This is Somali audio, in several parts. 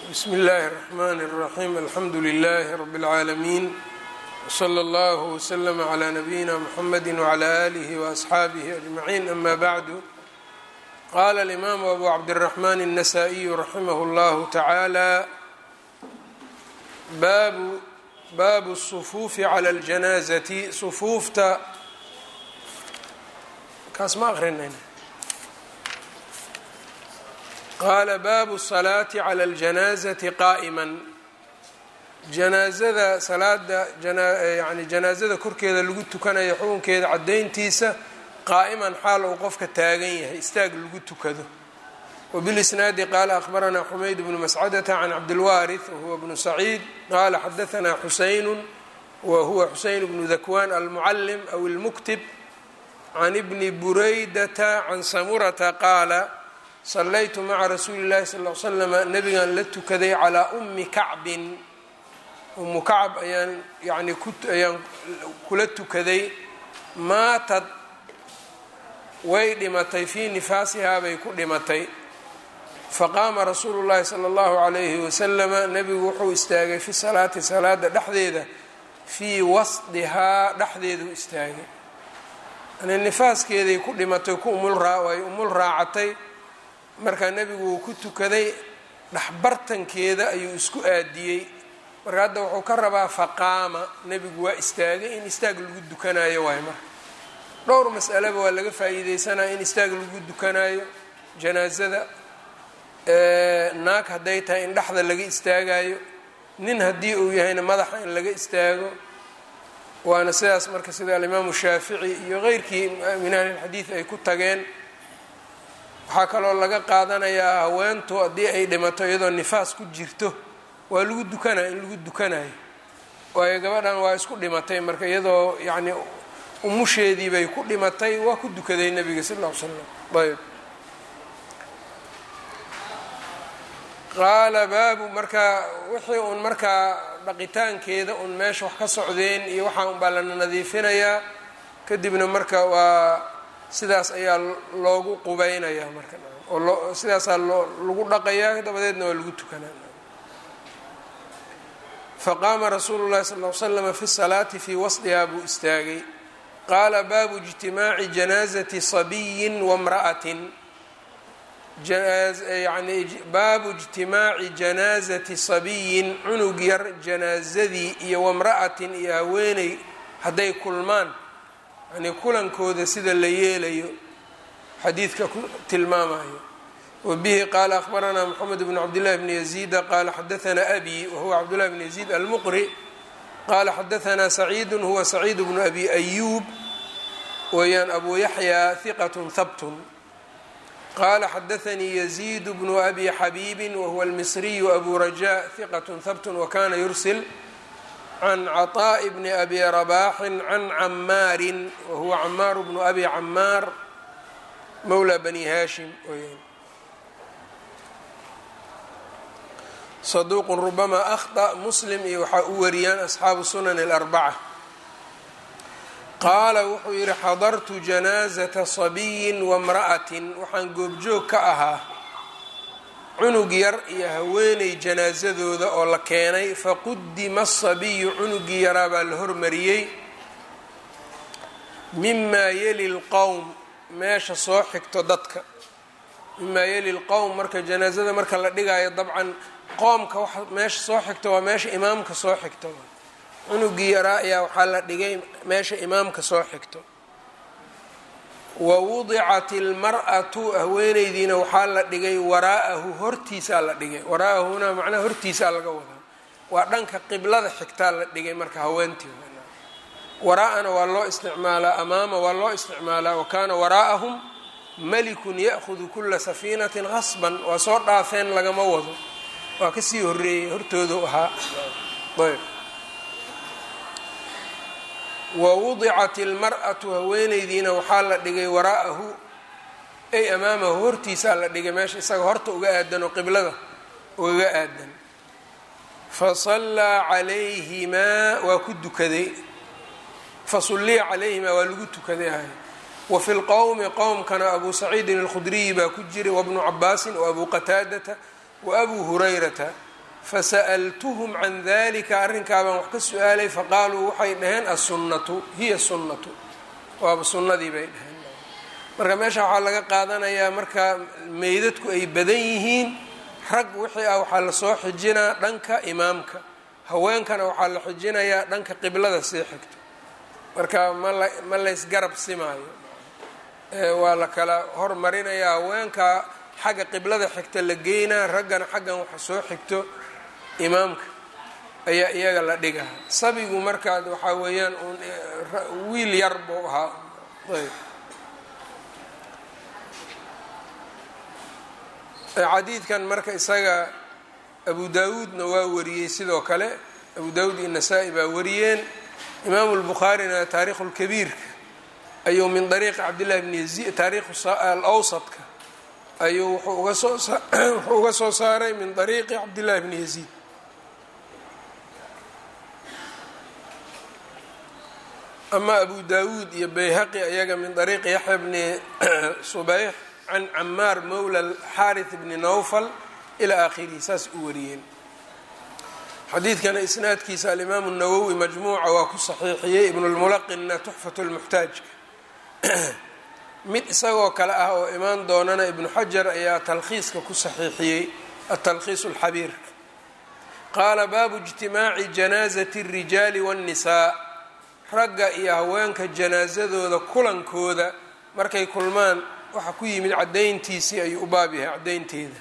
bsmi اllahi الرحmn الرaxيm alxamdu لlh rb العaalamiin wslى اllah wslm عlى nabiyina mxamedi وعlى آlih وأصxaabih أجmaعin ama bعdu qala اlimaamu abu cabdالرaحman النasائiyu raximah اllah taعaalى baabu baabu الصfuufi عlى اljanaaزati sufuufta kaas ma aqrinayna qaala baabu الsalaati clى اljanaazati qaa'ima janaazada salaada yani janaazada korkeeda lagu tukanayo xukunkeeda caddayntiisa qaa'iman xaal uu qofka taagan yahay istaag lagu tukado wbilisnaadi qaala akhbaranaa xumayd bnu mascadata can cabdilwaariث wahuwa bnu saciid qaala xadaanaa xusaynu wa huwa xuseyn bnu dakwaan almucalim aw اlmuktib can bni buraydata can samurata qaala sallaytu maca rasuuli llahi sal l slama nabigan la tukaday calaa ummi kacbin ummu kacb ayaan yani ayaan kula tukaday maatad way dhimatay fii nifaasihaa bay ku dhimatay faqaama rasuulu llahi sala allahu calayhi wasalama nebigu wuxuu istaagay fi salaati salaada dhexdeeda fii wasdihaa dhexdeedu istaagay yani nifaaskeeday ku dhimatay ku umulray umul raacatay markaa nebigu wuu ku tukaday dhexbartankeeda ayuu isku aadiyey marka hadda wuxuu ka rabaa faqaama nebigu waa istaagay in istaag lagu dukanayo waay marka dhowr mas'aleba waa laga faa'iideysanaya in istaag lagu dukanayo janaasada naag hadday tahay in dhexda laga istaagayo nin haddii uu yahayna madaxa in laga istaago waana sidaas marka sida alimaamu shaafici iyo keyrkii min ahlilxadiid ay ku tageen waxaa kaloo laga qaadanayaa haweentu haddii ay dhimato iyadoo nifaas ku jirto waa lagu dukanaya in lagu dukanayo waayo gabadhan waa isku dhimatay marka iyadoo yacni umusheedii bay ku dhimatay waa ku dukaday nebiga sal ll ly slam ayb qaala baabu marka wixii uun markaa dhaqitaankeeda un meesha wax ka socdeen iyo waxaa un baa lana nadiifinayaa kadibna marka waa sidaas ayaa loogu qubaynayaa marka oo loo sidaasaa loo lagu dhaqayaa dabadeedna waa lagu tukanaa faqaama rasuulu llahi sal ly slama fi salaati fii wasdihaa buu istaagay qaala baabu ijtimaaci janaazati sabiyin wamra'atin yani baabu ijtimaaci janaazati sabiyin cunug yar janaazadii iyo wamra'atin iyo haweeney hadday kulmaan yani kulankooda sida la yeelayo xadiidka ku tilmaamayo wabihi qaala akhbaranaa moxamed bn cabdillahi bni yaziida qaala xadaanaa abi wahuwa cabdullahi bn yaziid almuqri qaala xadaanaa saciidu huwa saciid bnu abi ayuub weeyaan abu yaxya hiqatun habtun qaala xadaanii yaziid bnu abi xabiibin wahuwa almisriyu abu rajaa hiqatun habtun wakana yursil can caطaaءi bni abi rabaaxin can camaarin wahuwa camaaru bnu abi camaar mowla bani haashim weyaan saduuqun rubama akhطأ muslim iyo waxaa u wariyaan asxaabu sunan اlarbaca qaala wuxuu yihi xadartu janaazata sabiyin wamra'atin waxaan goobjoog ka ahaa cunug yar iyo haweeney janaasadooda oo la keenay faqudima asabiyu cunugii yaraa baa la hormariyey mimaa yeli lqowm meesha soo xigto dadka mimaa yeli lqowm marka janaasada marka la dhigaayo dabcan qoomka waxa meesha soo xigto waa meesha imaamka soo xigto cunugii yaraa ayaa waxaa la dhigay meesha imaamka soo xigto wa wudicat ilmar-atu haweeneydiina waxaa la dhigay waraa'ahu hortiisaa la dhigay waraa'ahuna macnaha hortiisaa laga wadaa waa dhanka qiblada xigtaa la dhigay marka haweentii waraa'ana waa loo isticmaalaa amaama waa loo isticmaalaa wa kaana waraa'ahum malikun ya'hudu kula safiinatin qasban waa soo dhaafeen lagama wado waa kasii horeeyey hortoodu ahaa ayb wa wudicat ilmar-atu haweeneydiina waxaa la dhigay waraa'ahu ay amaamahu hortiisaa la dhigay meesha isaga horta uga aadan oo qiblada ugaga aadan fa sallaa calayhimaa waa ku dukaday fa sulliya calayhimaa waa lagu tukaday ahay wa fi lqowmi qowmkana abu saciidin alkhudriyi baa ku jiray wabnu cabaasin wa abu qataadata wa abuu hurayrata fasa'altuhum can dalika arrinkaabaan wax ka su-aalay faqaaluu waxay dhaheen assunnatu hiya sunnatu waaba sunnadii bay dhaheen marka meesha waxaa laga qaadanayaa marka meydadku ay badan yihiin rag wixii ah waxaa lasoo xijinaa dhanka imaamka haweenkana waxaa la xijinayaa dhanka qiblada sii xigto marka mala ma laysgarab simaayo waa la kala hormarinayaa haweenka xagga qiblada xigta la geynaa raggana xaggan waxa soo xigto imaamka ayaa iyaga la dhigaa sabigu markaad waxaa weeyaan un wiil yar buu ahaa ayb xadiidkan marka isaga abu daawuudna waa wariyey sidoo kale abu daawuud iyo nasaa-i baa wariyeen imaamu lbukhaarina taarikhu lkabiirka ayuu min dariiqi cabdillahi bni yaziid taarikhu alawsadka ayuu wuxuu uga soo wuxuu uga soo saaray min dariiqi cabdillahi bni yaziid ama abu daawuud iyo bayhaqi ayaga min dariiqi yaxya bni subayx can camaar mowla xaarith bni nawfal ilaa aakhirihi saas u wariyeen xadiidkana isnaadkiisa alimaamu nawowi majmuuca waa ku saxiixiyey ibnulmulaqinna tuxfatu lmuxtaajka mid isagoo kale ah oo imaan doonana ibnu xajar ayaa talkhiiska ku saxiixiyey atalkhiis alxabiirka qaala baabu ijtimaaci janaazati اrijaali waاnnisaa ragga iyo haweenka janaasadooda kulankooda markay kulmaan waxa ku yimid caddayntiisii ayuu u baab yahay caddaynteeda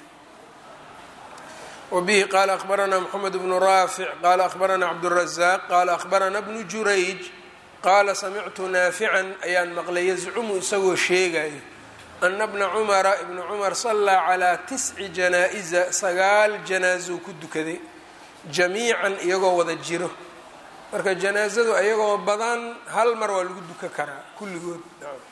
wbihi qaala akhbaranaa mxamed bnu raafic qaala akhbaranaa cabdurazaaq qaala akhbaranaa bnu jurayj qaala samictu naafican ayaan maqlay yazcumu isagoo sheegayo ana bna cumara ibnu cumar sallaa calaa tisci janaa-isa sagaal janaasou ku dukaday jamiican iyagoo wada jiro marka janaasadu iyagoo badan hal mar waa lagu duka karaa kulligood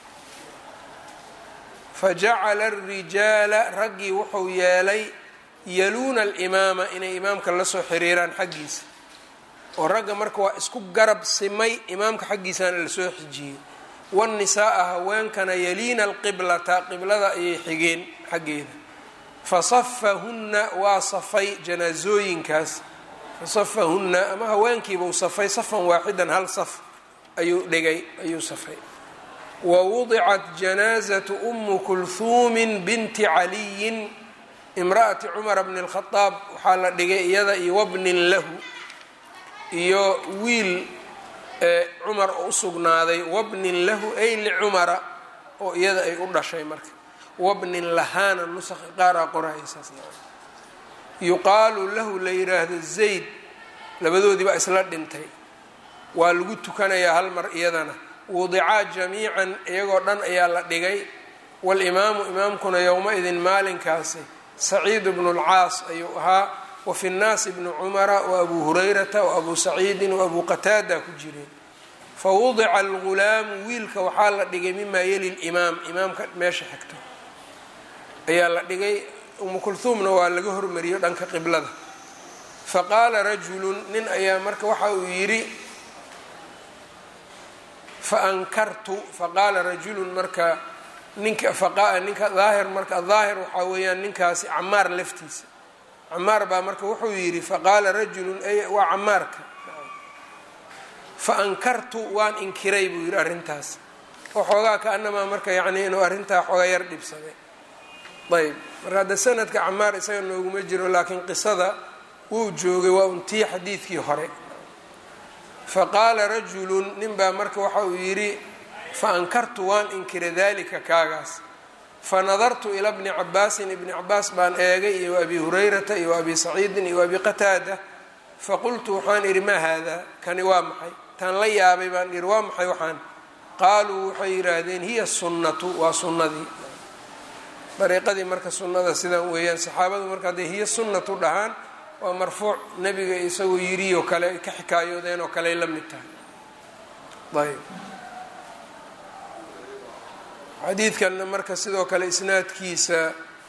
fajacala arijaala raggii wuxuu yeelay yaluuna alimaama inay imaamka lasoo xiriiraan xaggiisa oo ragga marka waa isku garab simay imaamka xaggiisana lasoo xijiyey waannisaaa haweenkana yaliina alqiblata qiblada ayay xigeen xaggeeda fasafahunna waa safay janaasooyinkaas fasafahunna ama haweenkiibuu safay safan waaxidan hal saf ayuu dhigay ayuu safay wa wudicat janaazatu umu kulhuumin binti caliyin imra'ati cumara bni اlkhadaab waxaa la dhigay iyada iyo wabnin lahu iyo wiil cumar oo u sugnaaday wabnin lahu ay licumara oo iyada ay u dhashay marka wabnin lahaana nusakha qaaraa qorahaysaas yuqaalu lahu la yiraahdo zayd labadoodii baa isla dhintay waa lagu tukanayaa hal mar iyadana wudicaa jamiican iyagoo dhan ayaa la dhigay walimaamu imaamkuna yowma-idin maalinkaasi saciid bnu lcaas ayuu ahaa wa fi nnaasi bnu cumara wa abuu hurayrata wa abuu saciidin wa abuu qataada ku jireen fa wudica algulaamu wiilka waxaa la dhigay mimaa yeli limaam imaamka meesha xigto ayaa la dhigay umu kulhuumna waa laga hormariyo dhanka qiblada fa qaala rajulun nin ayaa marka waxa uu yidhi fa ankartu faqaala rajulun marka ninka faqa ninka daahir marka daahir waxaa weeyaan ninkaasi camaar laftiisa camaar baa marka wuxuu yidhi faqaala rajulun waa camaarka fa ankartu waan inkiray buu yidhi arrintaas waxoogaa ka-anamaa marka yacnii inuu arrintaa xooga yar dhibsaday ayb marka hadda sanadka camaar isaga nooguma jiro laakiin qisada wuu joogay waa untii xadiidkii hore fa qaala rajulun nin baa marka waxa uu yidhi fa ankartu waan inkira dalika kaagaas fa nadartu ila bni cabaasin ibni cabaas baan eegay iyo wa abi hurayrata iyo wa abi saciidin iyo wa abi qataada faqultu waxaan idhi maa haadaa kani waa maxay taan la yaabay baan idhi waa maxay waxaan qaaluu waxay yidhaahdeen hiya sunnatu waa sunnadii dariiqadii marka sunnada sidan weeyaan saxaabadu marka hadday hiya sunnatu dhahaan waa marfuuc nebiga isagoo yidhi oo kale ay ka xikaayoodeen oo kale ay la mid tahay ayb xadiidkanna marka sidoo kale isnaadkiisa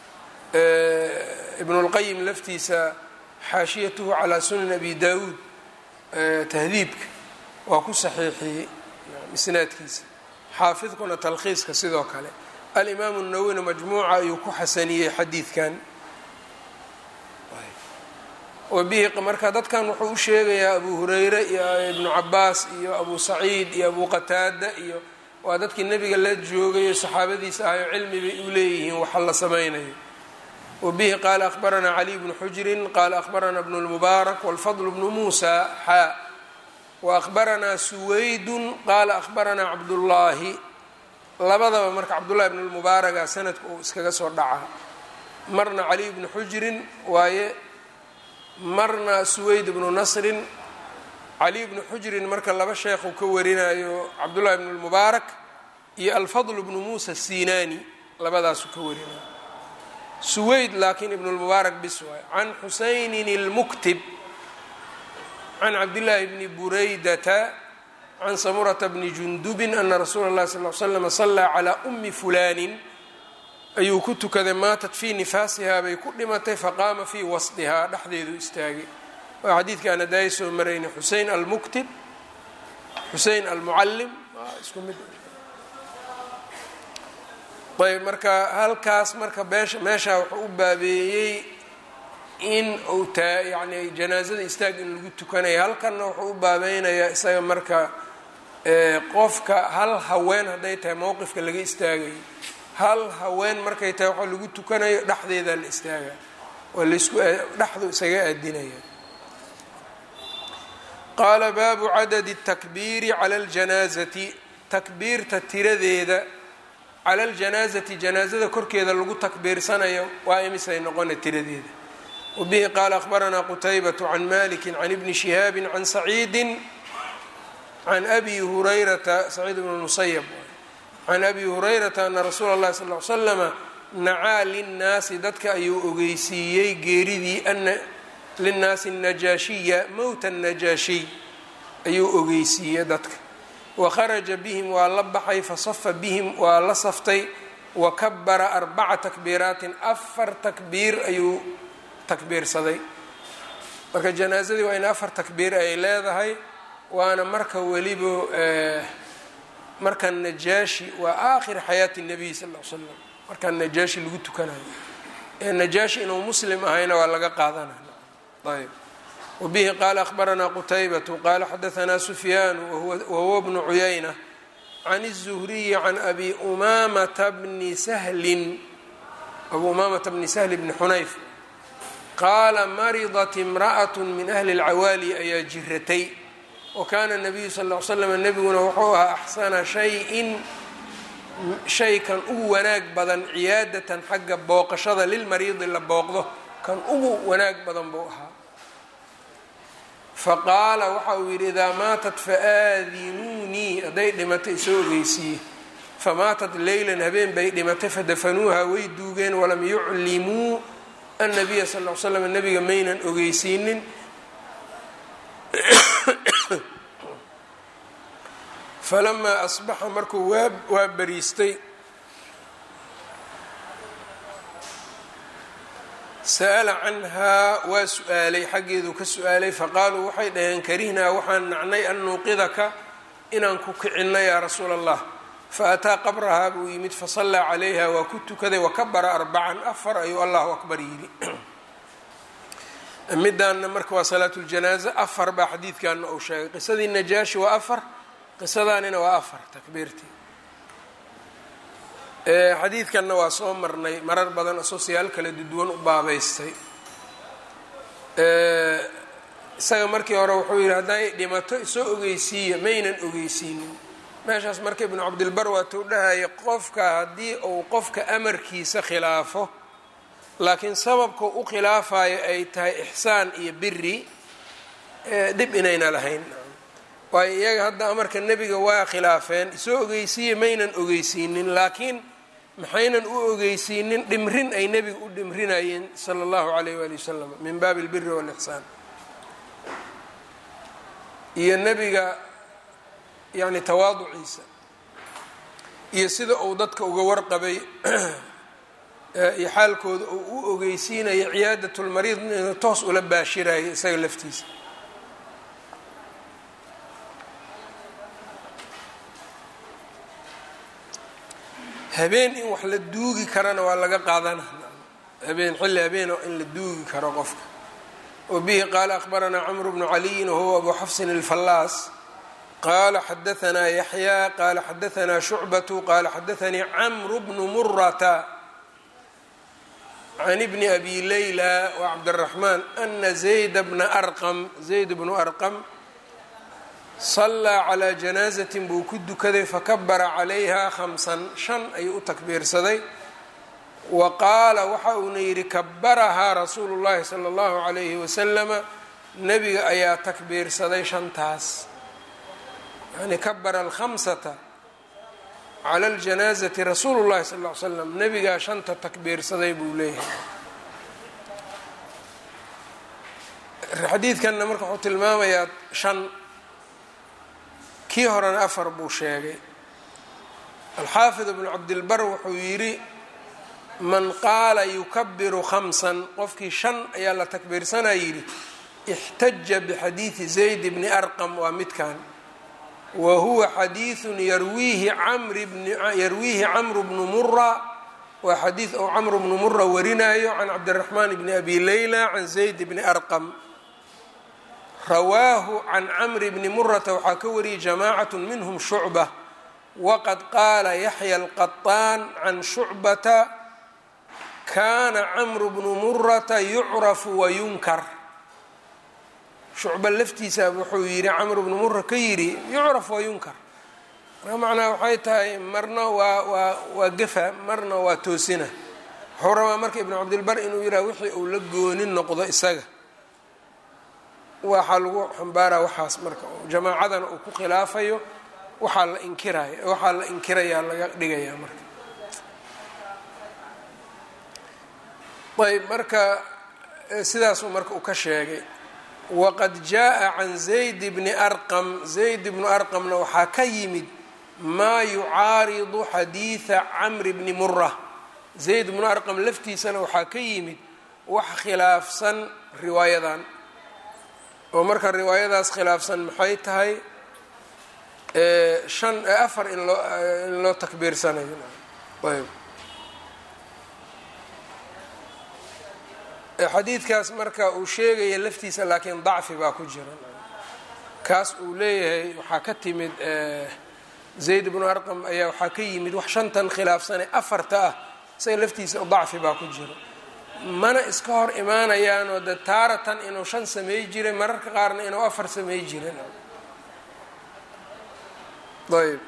ibnulqayim laftiisa xaashiyatuhu calaa sunan abi daawuud tahdiibka waa ku saxiixiyey isnaadkiisa xaafidkuna talkhiiska sidoo kale alimaamu nawowina majmuuca ayuu ku xasaniyey xadiidkan wabihi marka dadkan wuxuu u sheegayaa abu hureyre iyo ibnu cabaas iyo abu saciid iyo abu qataada iyo waa dadkii nebiga la joogayo saxaabadiisa ahayo cilmi bay u leeyihiin waxa la samaynayo wabihi qaala akhbaranaa caliy bnu xujrin qaala akhbaranaa bnu lmubaarak walfadl bnu muusa xaa waahbaranaa suwaydun qaala akhbaranaa cabdullaahi labadaba marka cabdullahi bnu lmubaaraga sanadka uu iskaga soo dhacaa marna caliy bnu xujrin waaye marna suweyd bnu nasrin caliy bnu xujrin marka laba sheekhuu ka warinayo cabdullahi bnu lmubaarak iyo alfadl bnu muusa sinaani labadaasuu ka warinayo suweyd laakiin ibnu lmubaarak bis waayo can xusaynin اlmuktib can cabdillaahi bni buraydata can samurata bni jundubin ana rasuula اllahi sal l slm salaa calaa umi fulaanin ayuu ku tukaday maatat fii nifaasihaa bay ku dhimatay faqaama fii wasdihaa dhexdeedu istaagay waa xadiidkaan hadaayi soo maraynay xusein almuktib xusein almucalim isku mid ayb marka halkaas marka beesha meeshaa wuxuu u baabeeyey in uu taa yani janaazada istaag in lagu tukanayo halkanna wuxuu u baabeynayaa isaga marka qofka hal haween hadday tahay mowqifka laga istaagayo hal haween markay tahay waxaa lagu tukanayo dhexdeedaa la istaaga waa laisku dhexdu isaga aadinaya qaala baabu cadadi الtakbiiri cala اljanaazati takbiirta tiradeeda cala اljanaazati janaazada korkeeda lagu takbiirsanayo waa imisay noqona tiradeeda wabihi qaala akhbaranaa qutaybaة can maliki can ibni shihaabi can saciidi can abi hurayrata saciid bn musayb can abi hurayrata ana rasuula اllahi sal ly slama nacaa linnaasi dadka ayuu ogeysiiyey geeridii ana linnaasi najaashiya mowta najaashiy ayuu ogeysiiyey dadka wakharaja bihim waa la baxay fasafa bihim waa la saftay wakabara arbaca takbiiraatin afar takbiir ayuu takbiirsaday marka janaasadii waa in afar takbiir ay leedahay waana marka weliba marka najaashi waa aakhir xayaati nabiy sal l slam markaa najaashi lagu tukanayo ee najaashi inuu muslim ahayna waa laga qaadanaya ayb wabihi qaala akhbaranaa qutaybatu qaala xadaanaa sufyaanu wahuwa bnu cuyayna can الzuhriyi can abi umamata bni sahlin abu umamata bni sahli bni xunayf qaala maridat imra'at min ahli اlcawaali ayaa jiratay wakaana nabiyu sal l slam nebiguna wuxuu ahaa axsana shayin shaykan ugu wanaag badan ciyaadatan xagga booqashada lilmariidi la booqdo kan ugu wanaag badan buu ahaa faqaala waxa uu yidhi idaa maatat faaadinuunii hadday dhimatay isoo ogeysiiye famaatat leylan habeen bay dhimatay fadafanuuha way duugeen walam yuclimuu annabiya sal l slam nebiga maynan ogeysiinin falamaa asbaxa markuu waa waa bariistay sa'ala canhaa waa su-aalay xaggeeduu ka su-aalay faqaaluu waxay dhaheen karihnaa waxaan nacnay an nuuqidaka inaan ku kicinno yaa rasuula allah faataa qabrahaa buu yimid fasallaa calayha waa ku tukaday wakabara arbacan afar ayuu allahu akbar yidhi midaanna marka waa salaatu ljanaaza afar baa xadiidkanna uu sheegay qisadii najaashi waa afar qisadaanina waa afar takbiirtii xadiidkanna waa soo marnay marar badan asoo siyaal kala duwan u baabeystay isaga markii hore wuxuu yidhi hadday dhimato isoo ogeysiiya maynan ogeysiinin meeshaas marka ibnu cabdilbar waatuu dhahaya qofka haddii uu qofka amarkiisa khilaafo laakiin sababka u khilaafayo ay tahay ixsaan iyo biri dhib inayna lahayn waayo iyaga hadda amarka nebiga waa khilaafeen isoo ogeysiiya maynan ogeysiinin laakiin maxaynan u ogeysiinin dhimrin ay nebiga u dhimrinayeen sala allahu calayh waali wasalam min baabi albiri waalixsaan iyo nebiga yacni tawaaduciisa iyo sida uu dadka uga warqabay iyo xaalkooda uu u ogeysiinayo ciyaadatulmariid inuu toos ula baashirayo isaga laftiisa habeen in wax la duugi karana waa laga qaadana habeen xilli habeen in la duugi karo qofka wbihi qaala akhbaranaa cmru bnu caliyin wahuwa abu xafsin اlfallaas qala xadaanaa yaxya qala xadaanaa shucbatu qala xadaanii camru bnu murata can bni abi layla wacabdiraxmaan ana zayda bna arqam zayd bnu arqam sallaa calaa janaazatin buu ku dukaday fakabara calayha khamsan shan ayuu u takbiirsaday wa qaala waxa uuna yidhi kabarahaa rasuulu llahi sala allahu calayhi wasalama nebiga ayaa takbiirsaday shantaas yani kabara alkhamsata cala aljanaazati rasuulu llahi sal ll ly slam nebigaa shanta takbiirsaday buu leeyahay xadiidkanna marka wuxuu tilmaamayaa shan kii horena afar buu sheegay alxaafid ibnu cabdilbar wuxuu yidhi man qaala yukabiru khamsan qofkii shan ayaa la takbiirsanaa yidhi ixtaja bixadiidi zayd bni arqam waa midkan wa huwa xadiiثu yarwiihi yarwiihi camru bnu mura waa xadiid ou camru bnu mura warinayo can cabdiraxmaan bni abi layla can zayd bni arqam rawaahu can camri bni murata waxaa ka wariyay jamaacat minhm shucba waqad qaala yaxya alqaطaan can shucbata kana camru bnu murata yucrafu wayunkar shucba laftiisa wuxuu yidhi camru bnu mura ka yidhi yucraf wayunkar marka macnaa waxay tahay marna waa waa waa gefa marna waa toosina wuxuu rabaa marka ibnu cabdilbar inuu yidhaha wixii uu la gooni noqdo isaga waxaa lagu xambaaraa waxaas marka jamaacadana uu ku khilaafayo waxaa la inkiraya waxaa la inkirayaa laga dhigayaa marka ayb marka sidaasuu marka uu ka sheegay waqad jaa can zayd bni arqam zayd bnu arqamna waxaa ka yimid maa yucaaridu xadiida camri bni mura zayd bnu arqam laftiisana waxaa ka yimid wax khilaafsan riwaayadan oo marka riwaayadaas khilaafsan maxay tahay shan afar in loo in loo takbiirsanayo ayb xadiidkaas marka uu sheegaya laftiisa laakiin dacfi baa ku jira kaas uu leeyahay waxaa ka timid zayd bnu arqam ayaa waxaa ka yimid wax shantan khilaafsane afarta ah isaga laftiisa dacfi baa ku jira mana iska hor imaanayaanoo de taaratan inuu shan samey jiray mararka qaarna inuu afar samey jiray ayb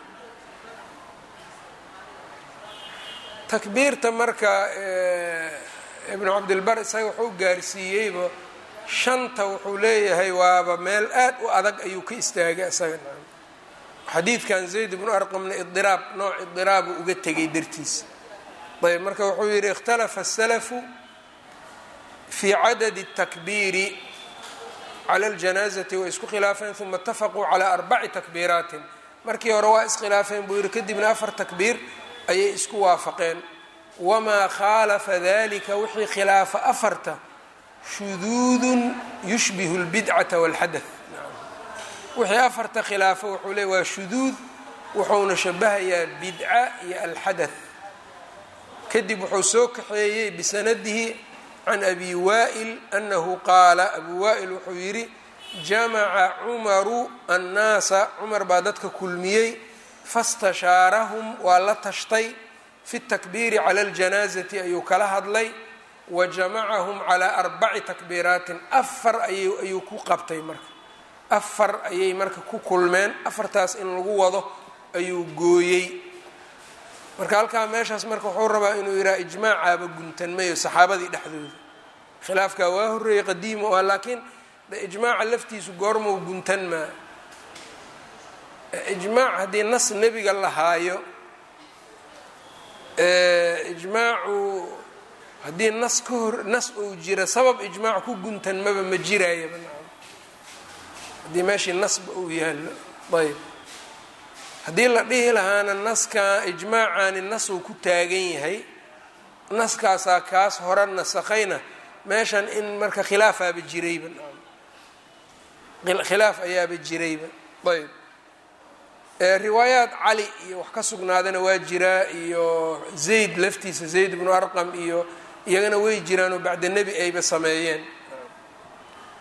takbiirta marka ibnu cabdilbar isaga wuxuu gaarsiiyeyba shanta wuxuu leeyahay waaba meel aad u adag ayuu ka istaagay isaga xadiidkan zayd ibnu arqamna idiraab nooc idiraabu uga tegay dartiisa ayb marka wuxuu yidhi ikhtalafa asalafu fii cadadi الtakbiiri cala اljanaazati way isku khilaafeen uma اtafaquu calaa arbaci takbiiraatin markii hore waa iskhilaafeen buu yidhi kadibna afar takbiir ayay isku waafaqeen wamaa khaalafa dalika wixii khilaafa afarta shuduudun yushbihu اlbidcata wاlxadaث wixii afarta khilaafa wuxuu leey waa shuduud wuxuuna shabahayaa bidca iyo alxadaث kadib wuxuu soo kaxeeyey bisanadihi can abi waa'il anahu qaala abu waa'il wuxuu yidhi jamaca cumaru annaasa cumar baa dadka kulmiyey fastashaarahum waa la tashtay fi takbiiri cala aljanaazati ayuu kala hadlay wa jamacahum calaa arbaci takbiiraatin afar ayuu ku qabtay marka afar ayay marka ku kulmeen afartaas in lagu wado ayuu gooyey marka halkaa meeshaas marka wuxuu rabaa inuu yidhaha ijmaacaaba guntanmayo saxaabadii dhexdooda khilaafkaa waa horreeyey qadiima o ah laakiin ijmaaca laftiisu goormau guntan maa ijmaac haddii nas nebiga la haayo ijmaacu haddii nas ka hor nas uu jira sabab ijmaac ku guntan maba ma jirayaba haddii meeshii nasba uu yaallo ayb haddii la dhihi lahaana naska ijmaacani nas uu ku taagan yahay naskaasaa kaas hore nasakhayna meeshan in marka khilaafaaba jirayba khilaaf ayaaba jirayba ayb riwaayaat cali iyo wax ka sugnaadana waa jiraa iyo zayd laftiisa zayd bnu arqam iyo iyagana way jiraanoo bacda nebi ayba sameeyeen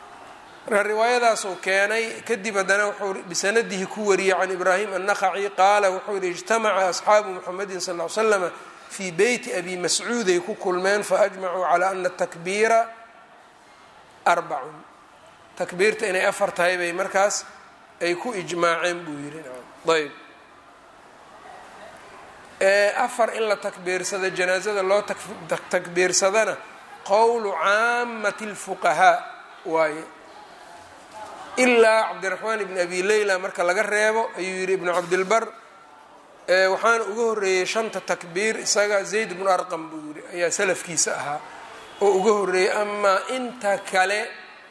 marka riwaayadaasuu keenay kadib haddana wuxuu bisanadihi ku wariyey can ibraahim annaqaci qaala wuxuu yihi ijtamaca asxaabu muxamedin sal l slama fii beyti abi mascuuday ku kulmeen faajmacuu calaa ana takbiira arbacun takbiirta inay afar tahay bay markaas ay ku ijmaaceen buu yihi ayb afar in la takbiirsado janaazada loo takbiirsadana qowlu caamati اlfuqahaa waaye ilaa cabdiraxmaan ibn abi leyla marka laga reebo ayuu yihi ibnu cabdilbar waxaana uga horeeyey shanta takbiir isaga zayd bnu arqam buu yihi ayaa salafkiisa ahaa oo uga horeeyey amaa inta kale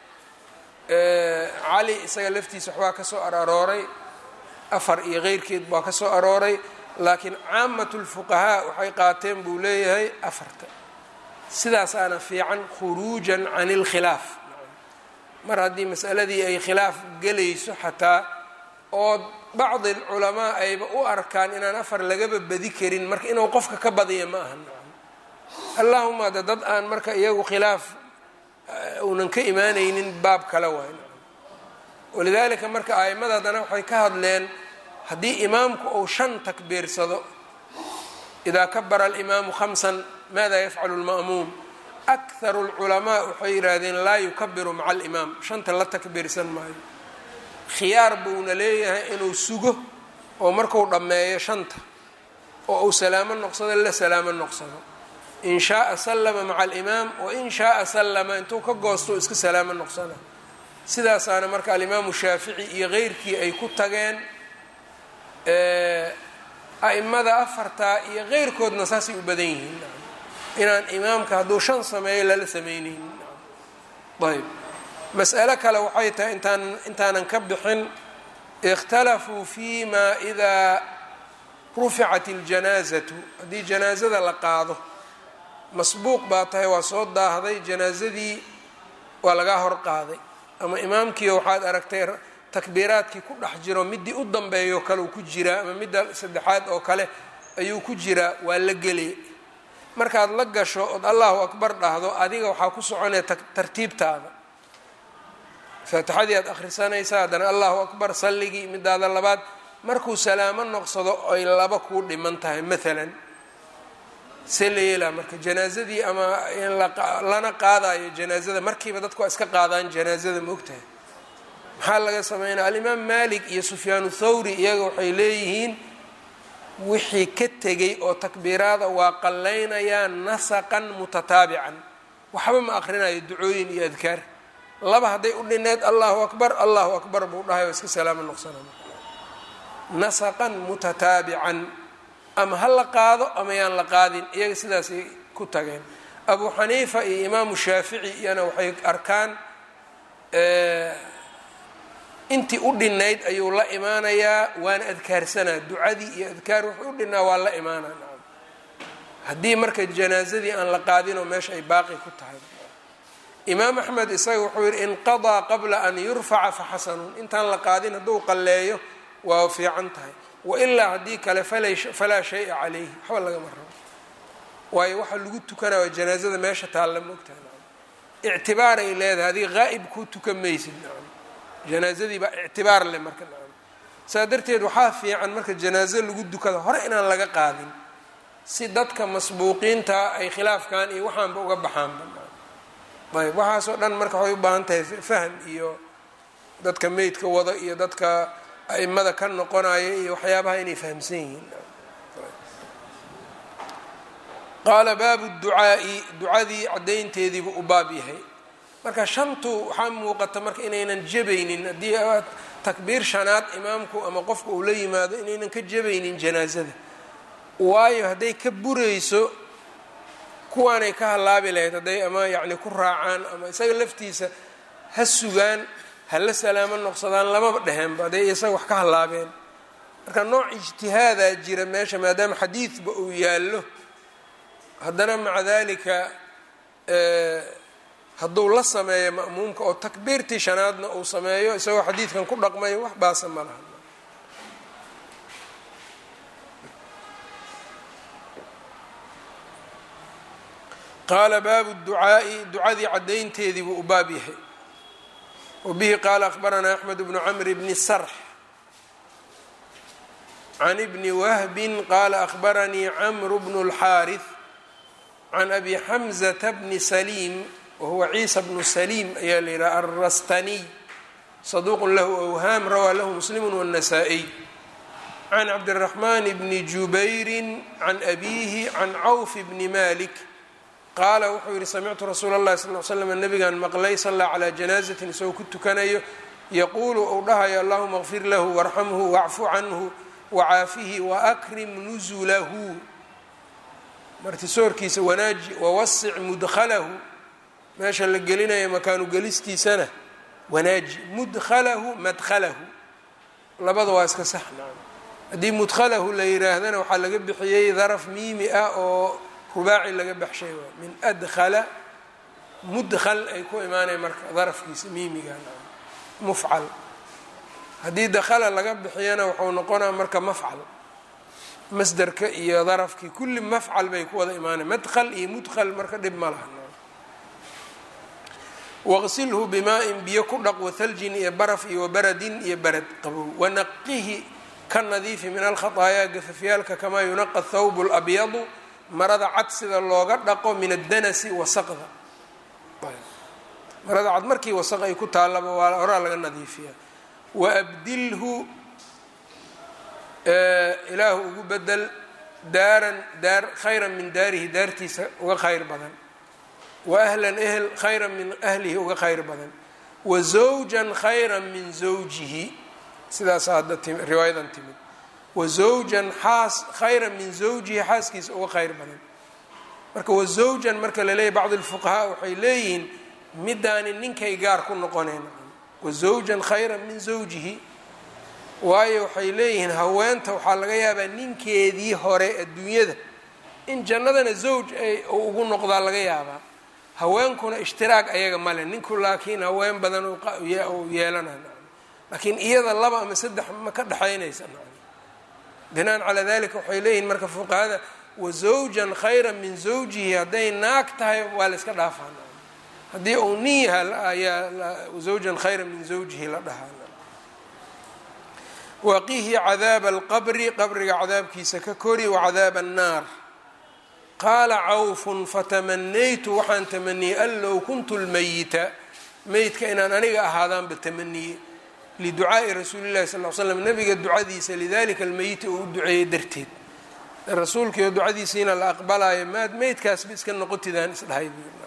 cali isaga laftiisa waxbaa ka soo ararooray afar iyo keyrkeed baa ka soo arooray laakiin caamatu lfuqahaa waxay qaateen buu leeyahay afarta sidaasaana fiican khuruujan can ilkhilaaf mar haddii masaladii ay khilaaf gelayso xataa oo bacdi culamaa ayba u arkaan inaan afar lagaba badi karin marka inuu qofka ka badiya ma aha allahuma de dad aan marka iyagu khilaaf uunan ka imaanaynin baab kale waay walidaalika marka aimada haddana waxay ka hadleen haddii imaamku uu shan takbiirsado idaa kabara alimaamu khamsan maada yafcalu lma'muum akharu lculamaa waxay yidhaahdeen laa yukabiru maca alimaam shanta la takbiirsan maayo khiyaar buuna leeyahay inuu sugo oo marku dhammeeyo shanta oo uu salaamo noqsado la salaamo noqsado in shaaa sallama maca alimaam wain shaaa sallama intuu ka goosto iska salaamo noqsana sidaasaana marka alimaamu shaafici iyo keyrkii ay ku tageen a'imada afartaa iyo keyrkoodna saasay u badan yihiin inaan imaamka hadduu shan sameeyo lala sameyneynin ayb mas'alo kale waxay tahay intaan intaanan ka bixin ikhtalafuu fi ma idaa ruficat اljanaazatu haddii janaazada la qaado masbuuq baa tahay waa soo daahday janaazadii waa lagaa hor qaaday ama imaamkiio waxaad aragtay takbiiraadkii ku dhex jiro midii u dambeeyo kale uu ku jiraa ama midda saddexaad oo kale ayuu ku jiraa waa la gelay markaad la gasho ood allahu akbar dhahdo adiga waxaa ku soconaya tartiibtaada faatixadii aad akhrisanaysaa haddana allahu akbar salligii midaada labaad markuu salaamo noqsado ay laba kuu dhiman tahay maalan see la yeelaa marka janaazadii ama in lana qaadayo janaazada markiiba dadku waa iska qaadaan janaazada maogtahay maxaa laga sameynaya alimaam malik iyo sufyaanu thawri iyaga waxay leeyihiin wixii ka tegay oo takbiiraada waa qallaynayaa nasaqan mutataabican waxba ma aqrinayo ducooyin iyo adkaar laba hadday u dhineed allahu akbar allahu akbar buu dhahay oo iska salaamo noqsana nasaqan mutataabican ama ha la qaado ama yaan la qaadin iyaga sidaasay ku tageen abu xaniifa iyo imaamu shaafici iyana waxay arkaan intii u dhinayd ayuu la imaanayaa waana adkaarsanaa ducadii iyo adkaar wuxuu u dhinaa waa la imaanaa haddii marka janaazadii aan la qaadinoo meesha ay baaqi ku tahay imaam axmed isaga wuxuu yihi inqadaa qabla an yurfaca faxasanun intaan la qaadin hadduu qalleeyo waa fiican tahay wailaa haddii kale falaa shaya calayhi waxba lagama rabo waayo waxaa lagu tukanaya waa janaazada meesha taalla moogtahay ictibaaray leedahay adiga haa'ib kuu tukan maysid janaazadii baa ictibaar leh marka saa darteed waxaa fiican marka janaazo lagu dukada hore inaan laga qaadin si dadka masbuuqiinta ay khilaafkan iyo waxaanba uga baxaanba ayb waxaasoo dhan marka waxay u baahan tahay fahm iyo dadka meydka wada iyo dadka a'imada ka noqonaya iyo waxyaabaha inay fahamsan yihiin qaala baabu ducaa'i ducadii caddaynteediibuu u baab yahay marka shantu waxaa muuqata marka inaynan jabaynin haddii takbiir shanaad imaamku ama qofka uu la yimaado inaynan ka jabaynin janaazada waayo hadday ka burayso kuwaanay ka hallaabi lahayd hadday ama yacni ku raacaan ama isaga laftiisa ha sugaan ha la salaamo noqsadaan lamaba dheheenba hadday isaga wax ka hallaabeen marka nooc ijtihaadaa jira meesha maadaama xadiidba uu yaallo haddana maca dalika hadduu la sameeyo ma'muumka oo takbiirtii shanaadna uu sameeyo isagoo xadiidkan ku dhaqmayo wax baasa ma laha qaala baabu ducaa'i ducadii caddaynteedii buu u baab yahay wbihi qaala akhbaranaa axmed bnu camr bni sarx can bni wahbin qaala akhbaranii camru bnu اlxaariث can abi xamzata bni saliim wahuwa ciisa bnu saliim ayaa la yidhaha alrastaniy saduuq lahu awhaam rawaa lahu muslimu wالnasaa-iy can cabdiraxmaan bni jubayri can abiihi can cawf bni malik qaala wuxuu yihi samictu rasuula اllahi sal l slam nabigan maqlay sallaa calaa janaazatin isagoo ku tukanayo yaquulu uu dhahayo allahuma kfir lahu warxamhu wacfu canhu wacaafihi waakrim nusulahu martisoorkiisa wanaaji wawasic mudkhalahu meesha la gelinayo makaanu gelistiisana wanaaji mudkhalahu madkhalahu labada waa iska sax haddii mudkhalahu la yiraahdana waxaa laga bixiyey daraf miimi ah oo rubaaci laga baxshay waa min adkhala mudkhal ay ku imaanaya marka darafkiisa miimiga mufcal haddii dakhala laga bixiyana wuxuu noqonaa marka mafcal masderka iyo darafkii kulli mafcal bay ku wada imaanaya madkhal iyo mudkhal marka dhib ma laha waqsilhu bimaa-in biyo ku dhaq wathaljin iyo baraf iyo wabaradin iyo barad qabow wanaqihi ka nadiifi min alkhaطaayaa gafafyaalka kamaa yunaqa thawb اlabyadu marada cad sida looga dhaqo min addanasi wasaqda marada cad markii wasaq ay ku taallaba waa horaa laga nadiifiyaa waabdilhu ilaahu ugu bedel daaran daar khayran min daarihi daartiisa uga khayr badan wa ahlan ehel khayran min ahlihi uga khayr badan wa zawjan khayran min zawjihi sidaasa hadda riwaayadan timid wa zawjan xaas khayran min zawjihi xaaskiisa uga khayr badan marka wa zawjan marka la leeyahy bacd lfuqahaa waxay leeyihiin midaani ninkay gaar ku noqoneen wa zawjan khayran min zawjihi waayo waxay leeyihiin haweenta waxaa laga yaabaa ninkeedii hore adduunyada in jannadana zawj ay ugu noqdaa laga yaabaa haweenkuna ishtiraag ayaga male ninku laakiin haween badan u yeelanay laakiin iyada laba ama saddex ma ka dhexaynaysa binaan calaa dalika waxay leeyihiin marka fuqahada wa zawjan khayran min zawjihi hadday naag tahay waa la iska dhaafaa haddii uu nin yaha ayaa zawjan khayran min zawjihi la dhahaa waqihi cadaaba alqabri qabriga cadaabkiisa ka kori wacadaaba annaar qaala cawfun fatamanaytu waxaan tamaniyey an low kuntu lmayita meydka inaan aniga ahaadaanba tamaniyey liducaa'i rasuuli llahi sal l slam nabiga ducadiisa lidalika almeyita uu u duceeyey darteed rasuulkiio ducadiisiina la aqbalaayo maad meydkaasba iska noqotidaan isdhahay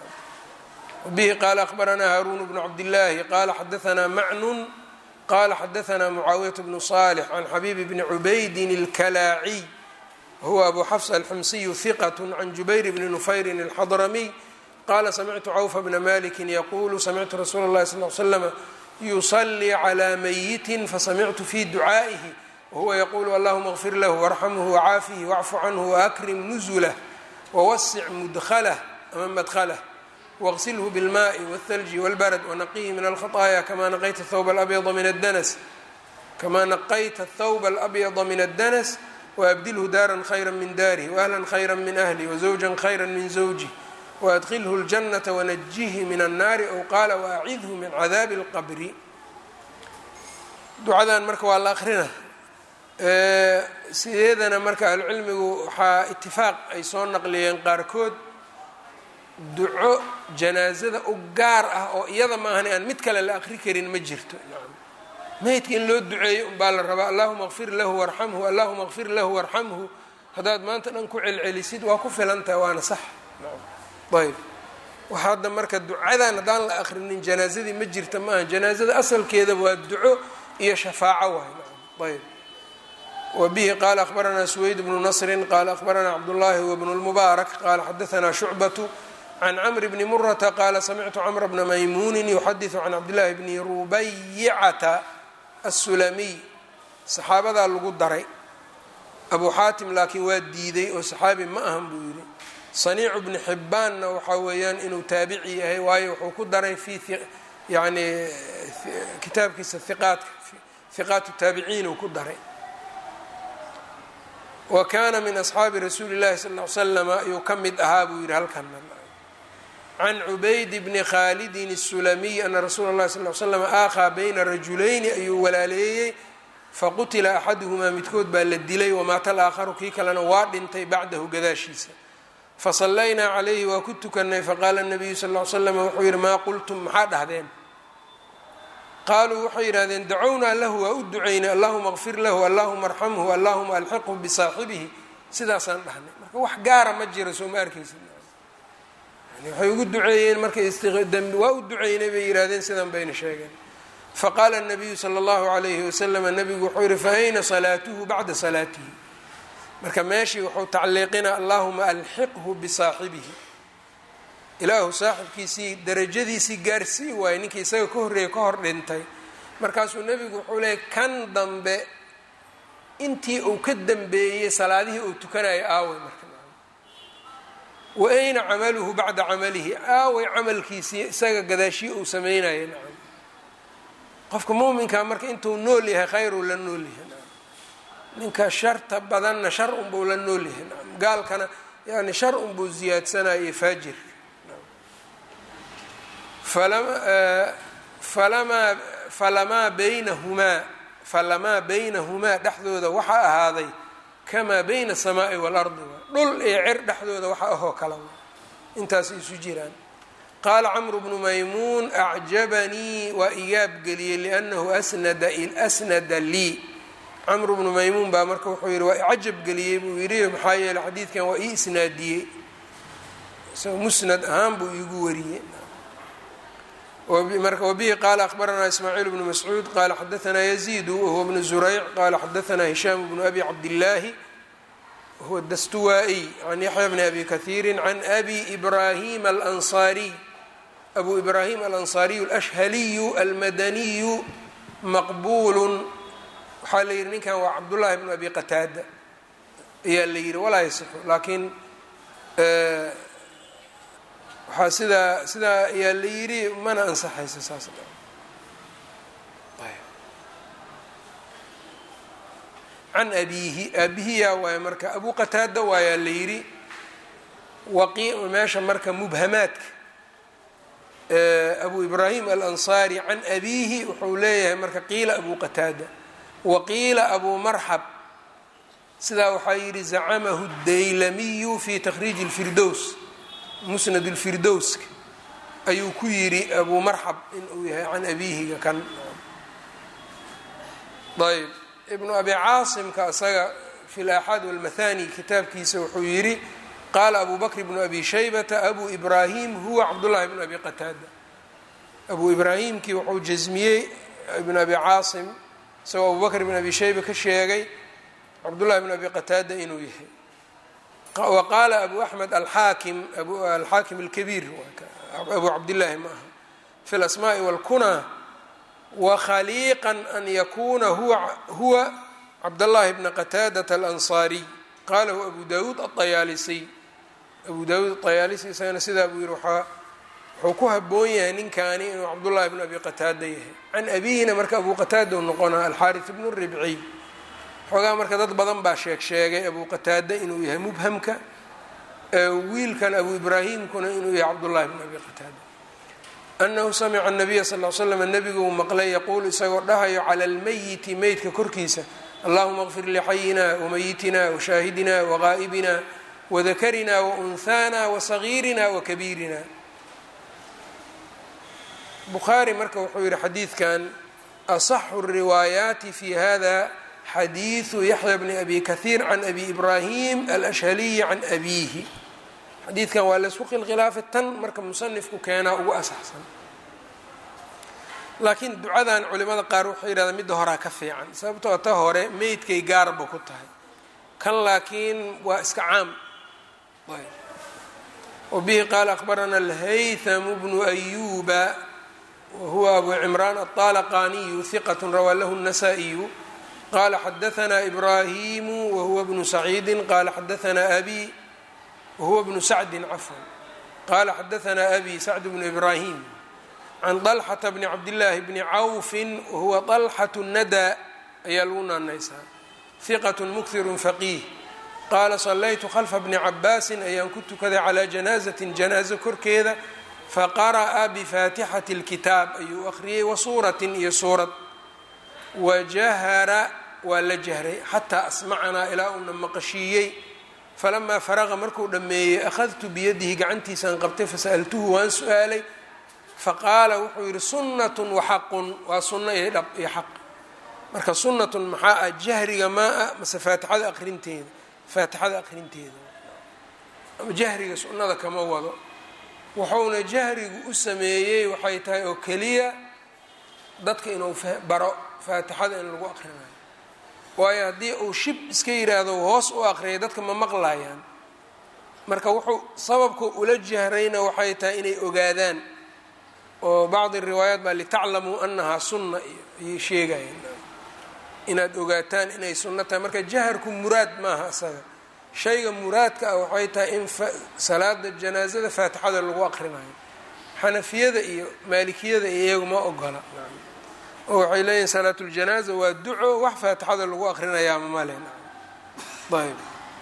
bihi qaala akhbaranaa haaruun bnu cabdillaahi qaala xadaanaa macnun qala xadaanaa mucaawiyat bnu salix can xabiibi bni cubaydin اlkalaaciy wahuwa abu xafs alximsiyu hiqat can jubayr bni nufayrin alxadramiy qala samictu cawfa bna maliki yaqulu samictu rasuula اllahi sal l slama yusalii calى mayitin fasamictu fi ducaa'ihi wahuwa yaqulu allahuma اغfir lahu warxamhu wacaafihi wacfu canhu waakrim nuzulah wawasic mudklah ama madklah waqsilhu bilmaai wاthalji wاlbarad wanaqihi min alkhaطaaya kama naqayta thawba alabyada min addanas kamaa naqayta thawba alabyada min addanas waabdilhu daaran khayra min daarih waahlan khayra min ahlih wazawjan khayra min zawjih waadkilhu اljanata wanajihi min annaari ow qaala waacidhu min cadaabi اlqabri ducadan marka waa la akrina sideedana marka ahlucilmigu waxaa itifaaq ay soo naqliyeen qaarkood duco janaasada u gaar ah oo iyada maahan aan mid kale la aqri karin ma jirto meydka in loo duceeyo unbaa la rabaa allahuma kfir lahu warxamhu allahuma kfir lahu warxamhu haddaad maanta dhan ku celcelisid waa ku filantaha waana sax ayb waxa hadda marka ducadan haddaan la akrinin janaasadii ma jirta maaha janaasada asalkeeda waa duco iyo shafaaco waay ayb wa bihi qaala akhbaranaa suweyd bnu nasrin qaala akhbaranaa cabdullaahi wbnu lmubaarak qaala xadaanaa shucbatu can cmr bni murata qaala samictu cmra bna maymuunin yuxadiثu can cabdillaahi bni rubayicata aلsulamiy saxaabadaa lagu daray abu xaatim laakiin waa diiday oo saxaabi ma ahan buu yidhi saniicu bni xibbaanna waxaa weeyaan inuu taabici yahay waayo wuxuu ku daray fi yani kitaabkiisa iqaatka hiqaat taabiciin uu ku daray wa kaana min asxaabi rasuuli llahi sal l slama ayuu ka mid ahaa buu yidhi halkan can cubayd bni khaalidin الsulamiy ana rasuula اllahi sal l slam aakhaa bayna rajulayni ayuu walaaleeyey faqutila axaduhumaa midkood baa la dilay wamaata alaakharu kii kalena waa dhintay bacdahu gadaashiisa fasallaynaa calayhi waa ku tukanay faqaala nabiyu sal l slam wuxuu yihi maa qultum maxaa dhahdeen qaaluu waxay yidhahdeen dacownaa lahu waa u ducaynay allahuma kfir lahu allahuma arxamhu allahuma alxiqhu bisaaxibihi sidaasaan dhahnay marka wax gaara ma jiro soo ma arkaysa waxay ugu duceeyeen markay waa u duceynay bay yidhahdeen sidan bayna sheegeen faqaala nabiyu sala allahu alayhi wasalama nabigu wuxuu yihi fa ayna salaatuhu bacda salaatihi marka meeshii wuxuu tacliiqina allahuma alxiqhu bisaaxibihi ilaahu saaxibkiisii darajadiisii gaarsii waayey ninkii isaga ka horreeyay ka hor dhintay markaasuu nebigu wuxuu leeyay kan dambe intii uu ka dambeeyey salaadihii uu tukanayo aaway marka wa ayna camaluhu bacda camalihi aaway camalkiisii isaga gadaashii uu sameynaya nacam qofka muuminkaa marka intuu nool yahay khayruu la nool yahay nacam ninka sharta badanna shar unbuu la nool yahay nacam gaalkana yani shar unbuu ziyaadsanaya faajirka falamaa falamaa baynahumaa falamaa baynahumaa dhexdooda waxaa ahaaday kamaa bayna asamaa'i waalardi dhul iyo cer dhexdooda waxa ahoo kala intaas isu jiraan qaala camru bnu maymuun acjabanii waa igaabgeliyey liannahu asnada asnada lii camru bnu maymuun baa marka wuxuu yihi waa icajabgeliyey buu yidhi maxaa yeeley xadiidkan waa ii isnaadiyey isagoo musnad ahaan buu iigu wariyey marka wbihi qaala akhbaranaa ismaaciil bnu mascuud qaala xadaanaa yaziidu wahuwa bnu zurayc qaala xadaanaa hishaam bnu abi cabdillaahi wahuwa dastuwaa-iy can yaxya bni abi kahiiri can abi ibraahim alansaariy abu ibraahim alansaariyu alashhaliyu almadaniyu maqbuulun waxaa la yihi ninkan waa cabdullaahi bnu abi qataada ayaa la yihi walaa yasixu laakiin waxaa sidaa sidaa ayaa la yidhi mana ansaxayso saas can abiihi aabihiyaa waaye marka abu qataada waayaa la yidhi waqi meesha marka mubhamaadka abu ibraahim alansaari can abiihi wuxuu leeyahay marka qiila abu qataada waqiila abu marxab sidaa waxaa yidhi zacamahu daylamiyu fi takhriiji اlfirdows musnad اlfirdowska ayuu ku yidhi abu marxab inuu yahay can abiihiga kan ayb ibnu abi caasimka isaga fi laaxaad walmathani kitaabkiisa wuxuu yidhi qaala abu bakr bnu abi shaybata abu ibraahim huwa cabdullahi bnu abi qataada abu ibraahimkii wuxuu jasmiyey ibnu abi caasim isagoo abu bakr bn abi shayba ka sheegay cabdullahi bn abi qataada inuu yahay wa qaala abu axmed alxaakim alxaakim alkabiir abu cabdillaahi ma aha fi lasmaai walkunaa wakhaliiqan an yakuuna huwa cabdاllahi bna qataadata alansaariy qalahu abu dawuud aطayaalisiy abu dawuud aطayaalisi isagana sidaa buu yihi waaa wuxuu ku haboon yahay ninkaani inuu cabdullahi bn abi qataada yahay can abihina marka abu qataada u noqona alxaariث bnu ribciy xoogaa marka dad badan baa sheeg sheegay abu qataada inuu yahay mubhamka wiilkan abu ibraahimkuna inuu yahay cabdullahi bn abi qataada anahu samica nabiya sal l slam nebiguu maqlay yaquulu isagoo dhahayo cala lmayiti meydka korkiisa allahuma kfir lixayina wamayitina washaahidina waqaa'ibina wadakarina waunhaana wasagiirina wakabiirina bukhaari marka wuxuu yihi xadiidkan asaxu riwaayaati fi hada xadiidu yaxya bni abi kahiir can abi ibraahim alashhaliyi can abiihi xadiidkan waa laysku khilkhilaafa tan marka musanifku keenaa ugu asaxsan laakiin ducadan culimada qaar waxay yidhahdaan midda horaa ka fiican sababtoo ta hore meydkay gaarba ku tahay kan laakiin waa iska caam wabihi qaala akhbarana alhaythamu bnu ayuba wahuwa abu cimraan aلطalaqaniyu hiqat rawaa lahu الnasaa-iyu qala xadaثna ibrahimu wahuwa bnu saciidi qala xadaثna abi wahuwa bnu sacdi cafwan qala xadaثna abi sacd bnu ibrahim can طalxata bni cabdillaahi bni cawfi wahuwa طalxaة nada ayaa lagu naanaysaa hiqat mukhiru faqiih qaala salaytu khalfa bni cabaasin ayaan ku tukaday calaa janaazatin janaazo korkeeda faqara'a bifaatixati اlkitaab ayuu akhriyey wa suuratin iyo suurad wajahara waa la jahray xataa asmacanaa ilaa uuna maqashiiyey falamaa faraqa markuu dhammeeyey akhadtu biyadihi gacantiisaan qabtay fasa'altuhu waan su-aalay faqaala wuxuu yidhi sunnatun waxaqun waa sunno iyo dhab iyo xaq marka sunnatun maxaa ah jahriga maa ah mase faatixada aqrinteeda faatixada aqrinteeda ama jahriga sunnada kama wado wuxuuna jahrigu u sameeyey waxay tahay oo keliya dadka inuu baro faatixada in lagu aqrinayo waayo haddii uu shib iska yiraahdo hoos u aqriyay dadka ma maqlayaan marka wuxuu sababku ula jahrayna waxay tahay inay ogaadaan oo bacdi riwaayaat baa litaclamuu anahaa sunna iyo ayay sheegayeen inaad ogaataan inay sunno tahay marka jaharku muraad maaha isaga shayga muraadka ah waxay tahay in salaada janaasada faatixada lagu aqrinayo xanafiyada iyo maalikiyada iyo iyagu ma ogola oo waxay leeyihin salaatuljanaaza waa duco wax faatixada lagu aqrinayaama male ayb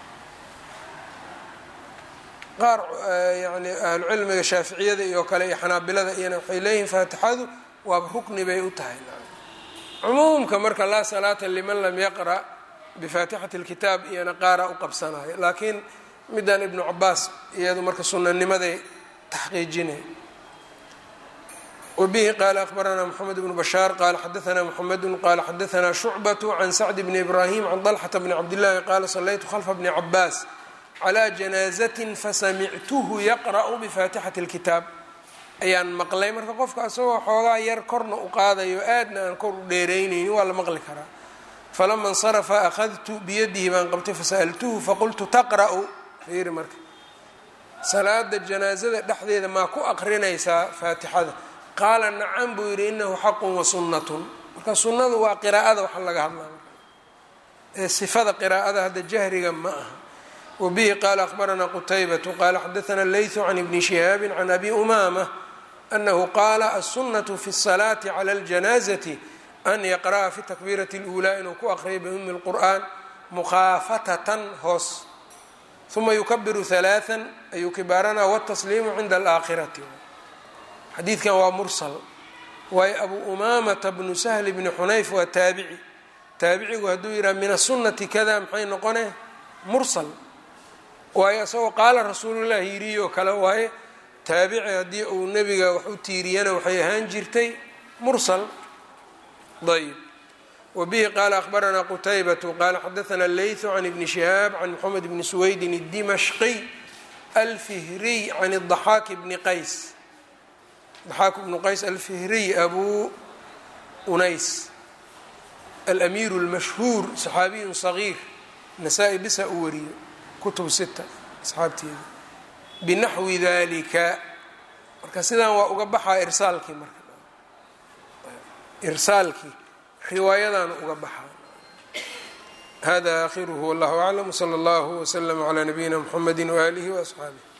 qaar yani ahlucilmiga shaaficiyada iyo kale iyo xanaabilada iyana waxay leeyihiin faatixadu waaba rukni bay u tahay cumuumka marka laa salaata liman lam yaqra' bifaatixati اlkitaab iyana qaara u qabsanayo laakiin midan ibnu cabaas iyadu marka sunanimaday taxqiijinay wbihi qala akbaranaa mxamed bnu bashaar qala xadaanaa mxamedu qala xadaanaa shucbaة can sacd bni ibrahim can طalxata bni cabdillahi qaala salaytu khalfa bni cabaas calى janaazatin fasamictuhu yaqra'u bifaatixati اlkitaab ayaan maqlay marka qofka isagoo xoogaa yar korna u qaadayo aadna aan kor u dheeraynayni waa la maqli karaa falama اnsarafa akhadtu biyadihi baan qabtay fasa'altuhu faqultu taqra'u fiiri marka salaada janaazada dhexdeeda maa ku aqrinaysaa faatixada qaala nacam buu yidhi inahu xaqun wa sunnatun marka sunnadu waa qiraa'ada waxa laga hadlaa ee sifada qiraa'ada hadda jahriga ma aha wabihi qaala akhbaranaa qutaybatu qaala xadaanaa leytu can ibni shihaabi can abi umaama anahu qaala aلsunaةu fi الsalaati clى اljanaazati an yaqra'a fi takbiirati اlأulaa inuu ku aqriya biumi اlqur'an mukhaafatatan hoos uma yukabiru ثalaaثa ayuu kibaaranaa wالtasliimu cinda alaakhirati xadiidkan waa mursal waayo abu umaamata bnu sahli bni xunayf waa taabici taabicigu hadduu yidhaha min asunati kada maxay noqone mursal waayo isagoo qaala rasuulullahi yiriyo kale waaye taabici haddii uu nebiga wax u tiiriyana waxay ahaan jirtay mursal ayb wabihi qaala akhbaranaa qutaybatu qaala xadaanaa leytu can ibni shihaab can moxamed bni suweydin اdimashqiy alfihriy can الضaxaaki bni qays daxaak bnu qays alfihriy abu unays alamiiru اlmashhuur saxaabiyun sagiir nasaa-i bisa u wariyo kutub sita asxaabteeda binaxwi dalika marka sidaan waa uga baxaa irsaalkii marka irsaalkii riwaayadaana uga baxaa hada aakhiruhu wallahu aclam wslى اllahu wslm عlى nabiyina mxamedi waalihi وaصxaabih